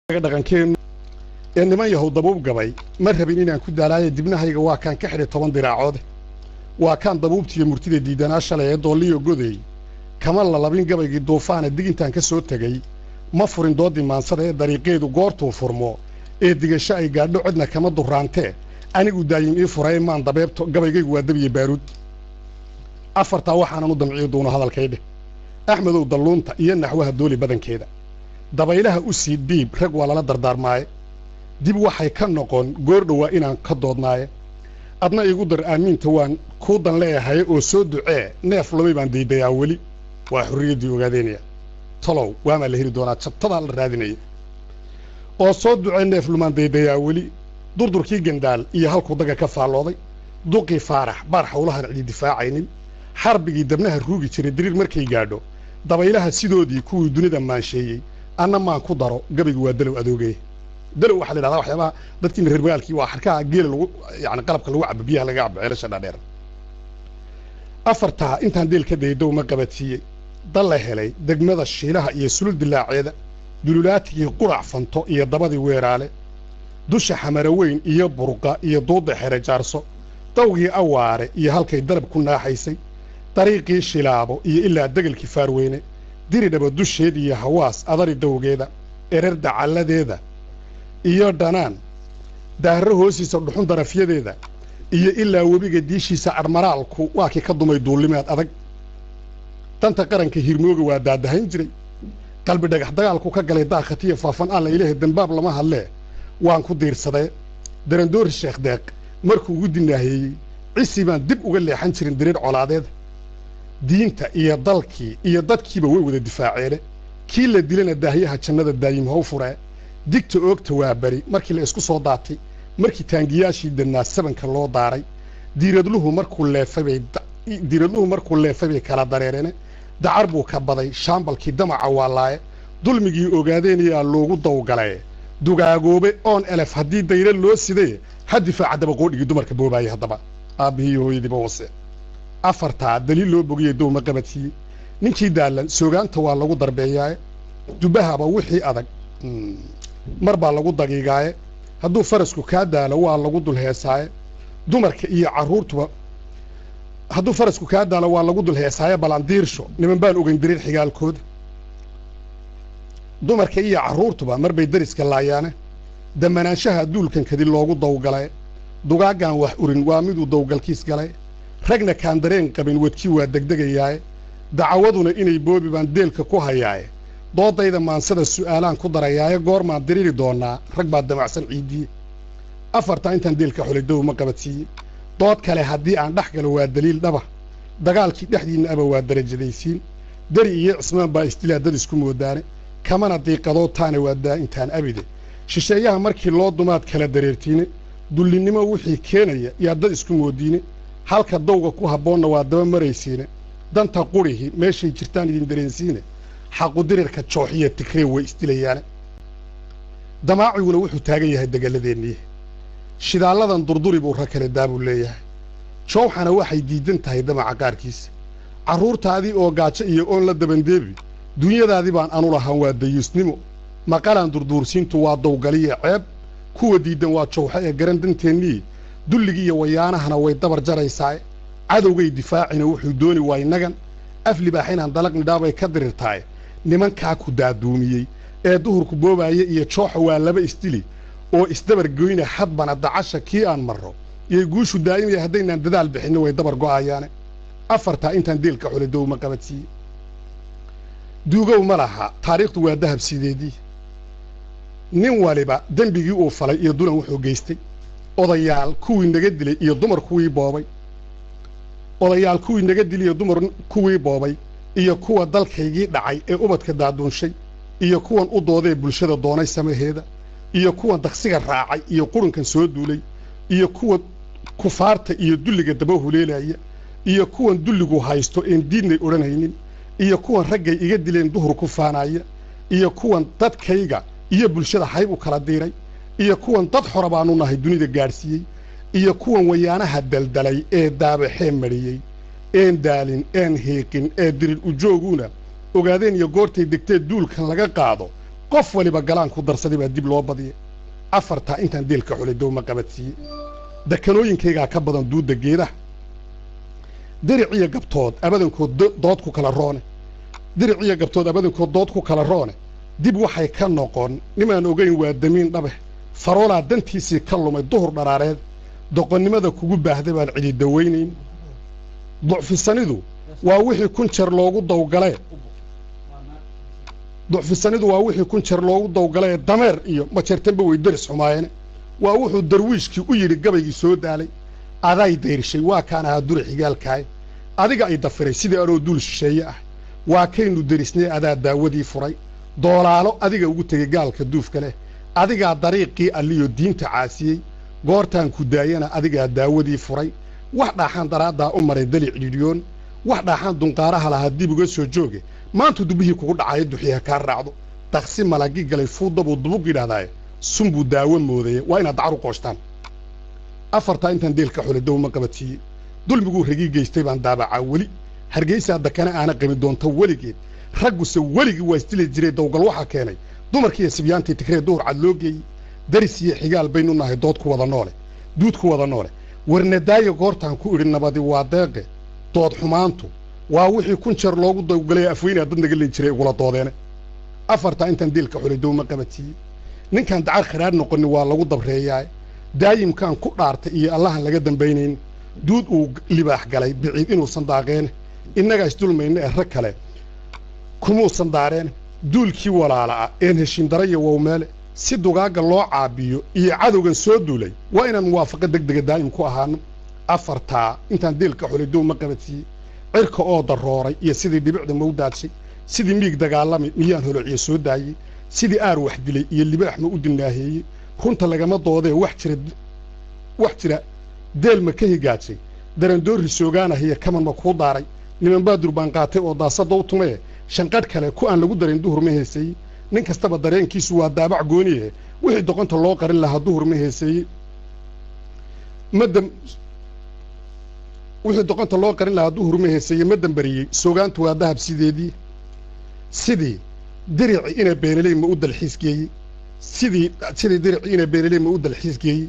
dhaqankeennu ee niman yahow dabuub gabay ma rabin inaan ku daalaayo dibnahayga waa kaan ka xidhay toban diraacoode waa kaan dabuubtiiyo murtida diidanaa shalay ee doolliyo godeey kama lalabin gabaygii duufaana digintaan ka soo tegey ma furin dooddii maansada ee dariiqeedu goortuu furmo ee digasho ay gaadho cidna kama duraantee anigu daayim ii furaye maan dabeebto gabaygaygu waa dabiye baaruud afartaa waxaanan u damciyo doono hadalkaydheh axmedow dalluunta iyo naxwaha dooli badankeeda dabaylaha u sii dhiib rag waa lala dardaarmaaye dib waxay ka noqon goordhowaa inaan ka doodnaaye adna iigu dar aamiinta waan kuu dan leeyahaye oo soo ducee neef lumay baan daydayaa weli waa xurriyaddii ogaadeynaya talow waamaa la heli doonaa jabtadaa la raadinaya oo soo ducee neef lumaan daydayaa weli durdurkii gandaal iyo halkuu daga ka faallooday duqii faarax baar hawlahan cidi difaacaynin xarbigii dabnaha ruugi jiray diriir markay gaadho dabaylaha sidoodii kuwii dunida maansheeyey anna maan ku daro gabaygu waa dalow adoogeye dalow waxaa la yidhahdaa waxyaabaha dadkiina reer magaalkii waa xarkaha geela lagu yani qalabka lagu cabo biyaha laga cabo ceelasha dhaadheer afartaa intaan deel ka daydow ma qabadsiiyey dal la helay degmada shiilaha iyo sulul dilaaceeda dululaatigii qurac fanto iyo dabadii weeraale dusha xamaro weyn iyo burqa iyo duudda xere jaarso dawgii awaare iyo halkay dalab ku naaxaysay dariiqii shilaabo iyo ilaa degelkii faarweyne diridhaba dusheed iyo hawaas adari dawgeeda erer dacalladeeda iyo dhanaan daarro hoosiisa dhuxun darafyadeeda iyo ilaa webiga diishiisa admaraalku waa kii ka dumay duullimeed adag danta qaranka hirmooga waa daadahayn jiray qalbi dhagax dagaalku ka galay daakhatiya faafan alla ilaahay dembaab lama hadlee waan ku diirsadee darandoori sheekh deeq markuu ugu dinaaheeyey cisi baan dib uga leexan jirin diriir colaadeeda diinta iyo dalkii iyo dadkiiba way wada difaaceene kii la dilana daahyaha jannada daayim how furee digta oogta waa beri markii la isku soo daatay markii taangiyaashii dannaa sabanka loo daaray diiradluhu markuu leefabay diiradluhu markuu leefay bay kala dareereene dacar buu ka baday shaambalkii damaca waalaaye dulmigii ogaadeenayaa loogu dawgalee dugaagoobe oon elef haddii dayre loo sidee ha difaaca dabaqoodhigii dumarka boobaaya haddaba aabbihii iyo hooyadiiba hoose afartaa daliil loo bogiyey dowma qabadsiiyey ninkii daallan soogaanta waa lagu darbeeyaaye dubbahaba wixii adag mar baa lagu dagiigaaye hadduu farasku kaa daalo waa lagu dul heesaaye dumarka iyo carruurtuba hadduu farasku kaa daalo waa lagu dul heesaaye balandiirsho niman baan ogeyn dariir xigaalkooda dumarka iyo carruurtuba mar bay dariska laayaane damanaanshaha duulkan kadi loogu dawgalay dugaaggaan wax urin waa miduu dawgalkiis galay ragna kaan dareen qabin wadkii waa degdegayaaye dacawaduna inay boobi baan deelka ku hayaaye doodayda maansada su'aalaan ku darayaaye goormaan diriiri doonnaa rag baa damacsan ciiddiye afartaa intaan deelka xulay dow ma qabadsiiyey dood kale haddii aan dhex galo waa daliil dhaba dagaalkii dhexdiinna aba waa darajadaysiin dari iyo cismaan baa istilaa dad isku moodaane kamana diiqadoo taana waa daa'intaan abide shisheeyaha markii loo dumaad kala dareertiine dullinnimo wixii keenaya yaa dad isku moodiine halka dawga ku habboonna waa daba maraysiine danta qurihi meeshay jirtaan idin dareensiine xaqudirirka jooxiya tigree way isdilayaane damaaciguna wuxuu taagan yahay degalladeennii shidaalladan durduri buu rag kale daabuu leeyahay jowxana waxay diidan tahay damaca qaarkiisa carruurtaadii oo gaajo iyo oon la dabandeebi dunyadaadii baan anu lahaan waa dayuusnimo maqalaan durduursiintu waa dawgaliya ceeb kuwa diiddan waa jowxo ee garan danteennii dulligii iyo wayaanahana way dabar jaraysaaye cadowgay difaacina wuxuu dooni waay nagan af libaax inaan dalaq nidhaabay ka dirirtaaye nimankaa ku daaduumiyey ee duhurku boobaaya iyo jooxa waa laba isdili oo isdabar goyna hadbana dacasha kii aan marro iyo guushu daa'imaya haddaynaan dadaal bixinno way dabar go'ayaane afartaa intaan deelka xulay dowma qabadsiiye duugow ma laha taariikhdu waa dahab sideedii nin waliba dembigii uu falay iyo dulan wuxuu geystay odayaal kuwii naga dilay iyo dumar kuwii boobay odayaal kuwii naga dilay iyo dumar kuwii boobay iyo kuwa dalkaygii dhacay ee ubadka daaduunshay iyo kuwan u doodee bulshada doonay samaheeda iyo kuwan daqsiga raacay iyo qurunkan soo duulay iyo kuwa kufaarta iyo dulliga daba huleelaya iyo kuwan dulligu haysto een diidnay odhanaynin iyo kuwan raggay iga dileen duhur ku faanaya iyo kuwan dadkayga iyo bulshada hayb u kala diiray iyo kuwan dad xora baanu nahay dunida gaadhsiiyey iyo kuwan wayaanaha daldalay ee daabaxee mariyey een daalin een hiiqin ee dirir ujooguna ogaadeen iyo goortay degtee duulkan laga qaado qof waliba galaan ku darsaday baa dib loo badiyay afartaa intaan deelka xulay dowma qabadsiiyey dekanooyinkaygaa ka badan duudda geedaha diric iyo gabtood abadankood dood ku kala roone diric iyo gabtood abadankood dood ku kala roone dib waxay ka noqon nimaan ogayn waa damiin dhabe faroolaa dantiisii ka lumay duhur dharaareed doqonnimada kugu baahda baan cidi dawaynayn ducfisanidu waa wixii kun jeer loogu dawgalee ducfisanidu waa wixii kun jeer loogu dawgalee dameer iyo majeertanba way deris xumaayeene waa wuxuu darwiishkii u yidhi gabaygii soo daalay aday dayrshay waa kaan ahaa dura xigaalkaay adiga ay dafiray sidii anoo duul shisheeye ah waa kaynu derisnay adaa daawadii furay doolaalo adiga ugu tegey gaalka duufka leh adigaa dariiqii alliyo diinta caasiyey goortaan ku daayana adigaa daawadii furay wax dhaaxaan daraaddaa u maray dali cidhiidhiyoon wax dhaaxaan dunqaaraha lahaa dib uga soo jooge maanta dubbihii kugu dhacayo duxiya kaa raacdo daqsi malagi galay fuuddabuu dubug yidhahdaaye sunbuu daawo moodaye waa inaad dacar u qooshtaan afartaa intaan deelka xulay dowma qabadsiiyey dulmiguu ragii geystay baan daabacaa weli hargaysaa dakana aana qami doonto weligeed ragguse weligii waa isdili jiray dawgal waxaa keenay dumarkiiyo sibyaantii tigree duhur cad loo geeyey daris iyo xigaal baynu nahay dood ku wada noole duud ku wada noole warnadaayo goortaan ku idhi nabadi waa deeqe dood xumaantu waa wixii kun jeer loogu dawgalaya afweynaa dad naga leyn jiray igula doodeene afartaa intaan deelka xulay dowma qabadsiiyey ninkaan dacar khiraar noqoni waa lagu dabreeyaa daayimkaan ku dhaartay iyo allahan laga dambaynayn duud uu libaax galay biciid inuusan daaqeen innagaa isdulmayna ee rag kale kumuusan daareen duulkii walaala'a een heshiindarayo wowmeele si dugaagga loo caabiyo iyo cadowgan soo duulay waa inaan muwaafaqo deg dega daa'im ku ahaano afartaa intaan deelka xulay dowma qabadsiiyey cirka oo darooray iyo sidii dhibicda mawdaadshay sidii miig dagaalami miyaan holociyo soo daayey sidii aar wax dilay iyo libaax ma u dilnaaheeyey runta lagama doodee wax jira wax jira deel ma ka higaajay darandoorri soogaanahiyo kaman ma kuu daaray niman baadur baan qaatay oo daasadda u tumee shanqadh kale ku aan lagu darin duhur ma heeseeyey nin kastaba dareenkiisu waa daabac gooniye wixii doqonta loo qarin lahaa duhur ma heeseeyey madam wixii doqonta loo qarin lahaa duhur ma heeseeye ma dambariyey soogaantu waa dahab sideedii sidii dirici ina beenaley ma u dalxiis geeyey sidii sidii dirici ina beenaley ma u dalxiis geeyey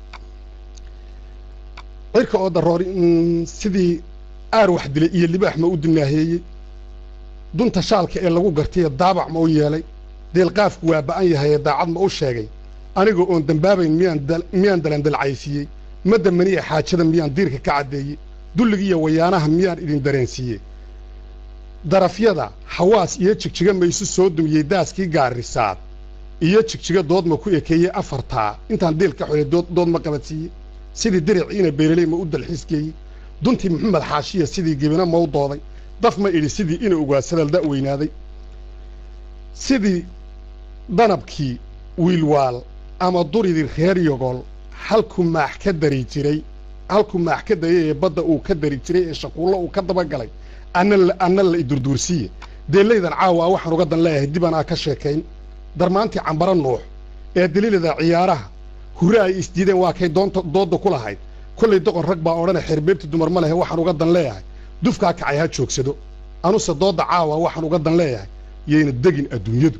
cirka oo daroori sidii aar wax dilay iyo libaax ma u dilnaaheeyey dunta shaalka ee lagu gartay daabac ma u yeelay deelqaafku waa ba'an yahay ee daacad ma u sheegay anigoo oon dembaabayn miyaan miyaan dalandalcaysiiyey ma damaniya xaajada miyaan diirka ka caddeeyey dulligiiyo wayaanaha miyaan idin dareensiiyey darafyada xawaas iyo jigjiga maysu soo dumiyey daaskii gaarisaad iyo jigjiga dood ma ku ekeeyey afartaa intaan deelka xulay dood ma qabadsiiyey sidii diriciina beeraley ma u dalxiisgeeyey duntii maxamed xaashiya sidii gebina ma u dooday daf ma idhi sidii ina ogaasadal da' weynaaday sidii danabkii wiilwaal ama duridii reer yogol halkuu maax ka dari jiray halkuu maax ka dayay ee badda uu ka dari jiray ee shaquullo uu ka dabagalay anna anna la idurduursiiye deellaydan caawa waxaan uga dan leeyahay dibaan aa ka sheekayn darmaantii cambara nuux ee daliilada ciyaaraha hure ay isdiideen waa kay doonta doodda ku lahayd kollay doqon rag baa odhana xeerbeebti dumar ma lehe waxaan uga dan leeyahay dufkaa kacay ha joogsado anuse doodda caawa waxaan uga dan leeyahay yayna degin adduunyadu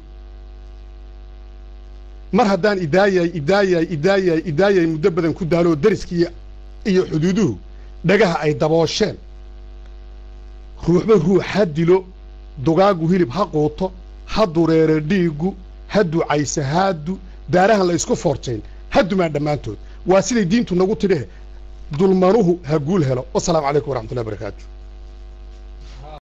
mar haddaan idaayay idaayay idaayay idaayay muddo badan ku daaloo deriskii iyo xuduuduhu dhagaha ay daboosheen ruuxba ruux ha dilo dugaagu hilib ha quuto ha dureere dhiiggu ha ducaysa haadu daarahan la isku foorjayn ha dumaan dhammaantood waa siday diintu nagu tidhe dulmanuhu ha guul helo wasalaamu calaykum waraxmatullahi barakaatu